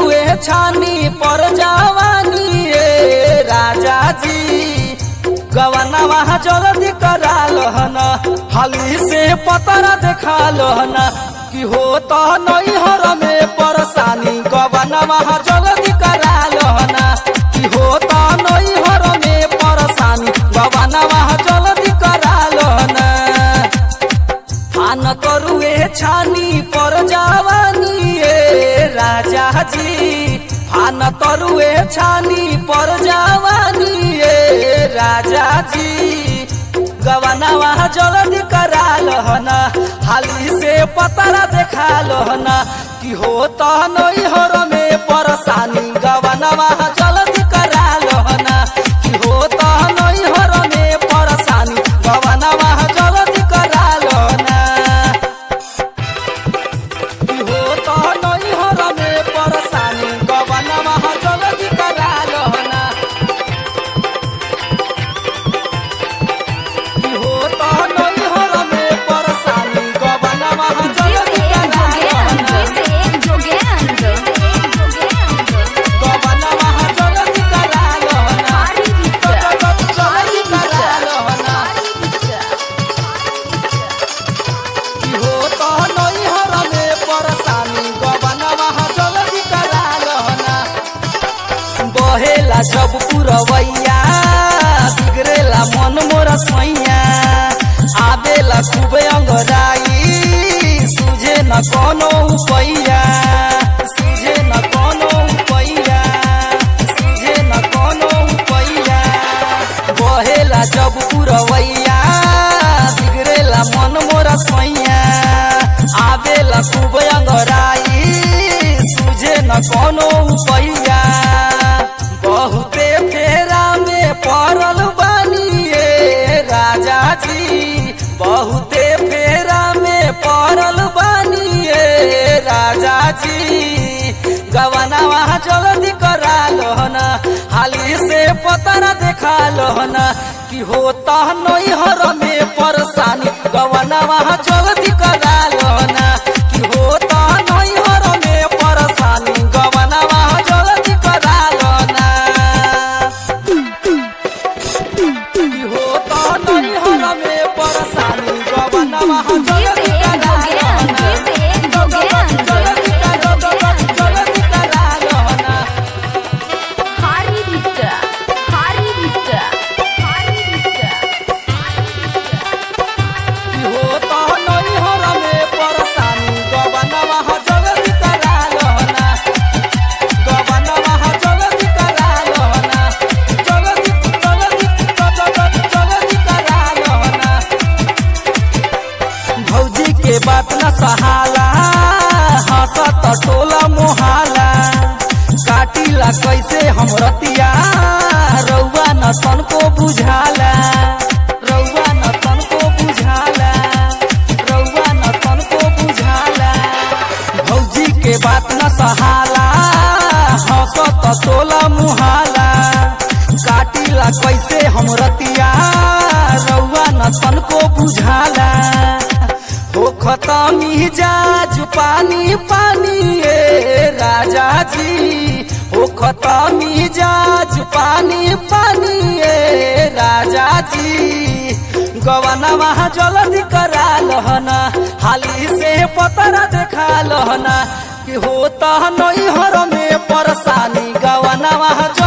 तरुए छानी पर जवानी ए राजा जी गवना वहाँ जल्दी करा लहन हाली से पतरा देखा लहन कि हो तो नैहर में परेशानी गवना वहाँ जल्दी करा लहन कि हो तो नैहर में परेशानी गवना वहाँ जल्दी करा लहन फान करुए छानी पर जवानी ए राजा जी फान तरुए छानी पर जवानी ए राजा जी गवना वहाँ जल्दी करा लहन हाली से पतरा देखा लहन कि हो तो नैहर में परेशानी गवना वहाँ जल्दी करा लहन कि हो तो नैहर में परेशानी गवना वहाँ जल्दी करा लहन कि हो तो नैहर में परेशानी गवना वहाँ जल्दी करा लहन कि हो तो नैहर में परेशानी गवना वहाँ जल्दी करा लहन गवना वहाँ जल्दी करा लहन जल्दी करा लहन कि हो तो नैहर में परेशानी गवना वहाँ जल्दी करा लहन बहेला जब पुरवैया बिगड़ेला मन मोर सैया आबेला खूब अंगराई सुझे न कोनो उपैया सुझे न कोनो उपैया सुझे न कोनो उपैया बहेला जब पुरवैया बिगड़ेला मन मोर सैया आबेला खूब अंगराई सुझे न कोनो उपैया बहुते फेरा में पड़ल बानी ए राजा जी बहुते फेरा में पड़ल बानी ए राजा जी गवना वहाँ जल्दी करा लहन हाली से पतरा देखा लहन कि होता नैहर में परेशानी गवना वहाँ जल्दी करा लहन कि होता नैहर में परेशानी गवना वहाँ जल्दी करा लहन कि होता नैहर में परेशानी गवना वहाँ जल्दी करा लहन जल्दी करा जल्दी करा लहन कि होता नैहर में परेशानी गवना वहाँ जल्दी करा लहन गवना वहाँ जल्दी करा लहन जल्दी जल्दी जल्दी करा लहन भौजी के बात न सहाला हंसत टोला मोहाला काटिला कैसे हम रतिया रउआ न तनको बुझाला रउआ न तनको बुझाला रउआ न तनको बुझाला भौजी के बात न सहाला हंसत टोला मुहाला काटिला कैसे हम रतिया रउआ न तनको बुझाला हो खतमी जाज पानी पानी ए राजा जी हो खतमी जाज पानी पानी ए राजा जी गवना वहाँ जल्दी करा लहना हाली से पतरा देखा लहना कि होता नैहर में परेशानी गवना वहाँ